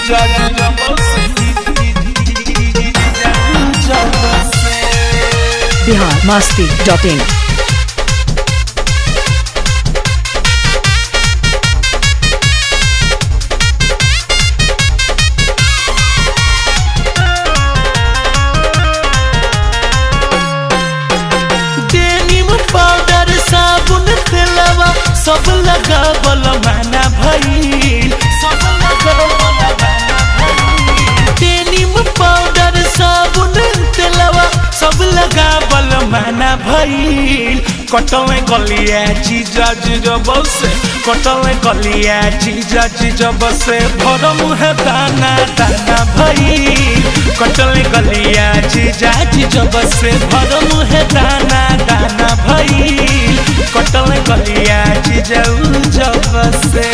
Bihar Masti dot in denim powder साबुन तेलवा सब लगावल माना भइल सब लगावल माना भइल डेनिम पाउडर साबुन तेलवा सब लगावल माना भइल कटवे गलिया चीजा चीज बसे कटवे गलिया चीजा चीज बसे भर मुहे दाना दाना भइल कटले गलिया चीजा चीज बसे भर मुहे दाना दाना भइल कटले गलिया चीज उज बसे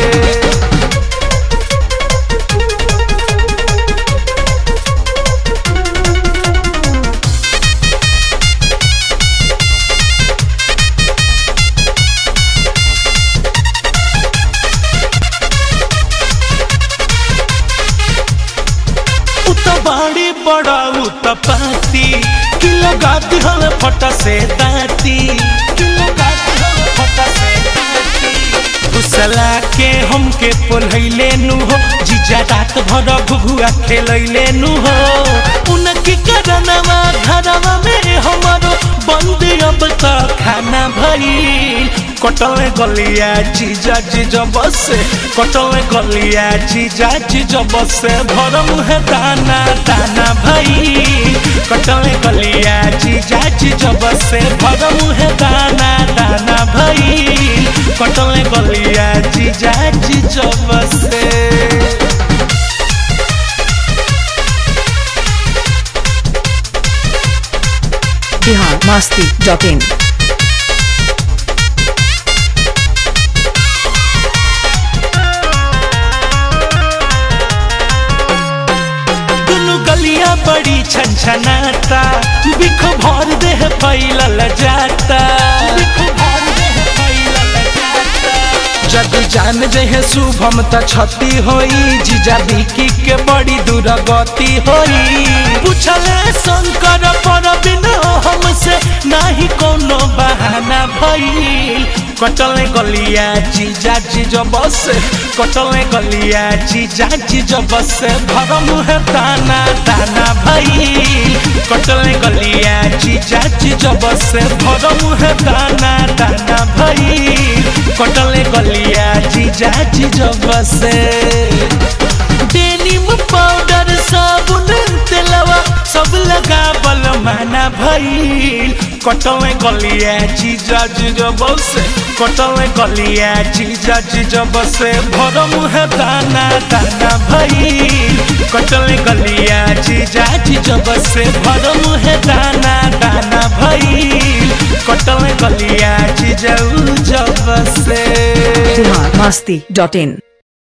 उत बाड़ी बड़ा उत पाती कि लगाती हल फटा से दाती कि लगाती हल फटा से दाती घुसला के हमके पोलैले नु हो जीजा रात भर घुघुआ खेलैले नु हो उनकी करनवा घरवा में हमारो बंद अब तक खाना भइल कटले गलिया चीजा चीज बसे कटले गलिया चीजा चीज बसे भर मुहे दाना दाना भई कटले गलिया चीजा चीज बसे भर मुहे दाना दाना भई कटले गलिया चीजा चीज बसे बिहार मस्ती डॉट इन दुनु गलिया बड़ी छनछनाता बिख भर देह फैलल जाता बिख भर देह फैलल जाता जग जान जहे शुभम त क्षति होई जीजा बिकी के बड़ी दुर्गति होई पूछले शंकर पर बिन हमसे नाही कोनो बहाना भइल कटले गलिया चीजा चीज बसे कटले गलिया चीजा चीज बसे भर मुहे दाना दाना भइल कटले गलिया चीजा चीज बसे भर मुहे दाना दाना भइल कटले गलिया चीजा चीज बसे डेनिम पाउडर साबुन तेलवा सब लगावल माना भइल कटले गलिया चीजा चीज बसे कटले गलिया चीजा चीज बसे भर मुहे दाना दाना भइल कटले गलिया चीजा चीज बसे भर मुहे दाना दाना भइल कटले गलिया चीज उज बसे बिहार मस्ती डॉट इन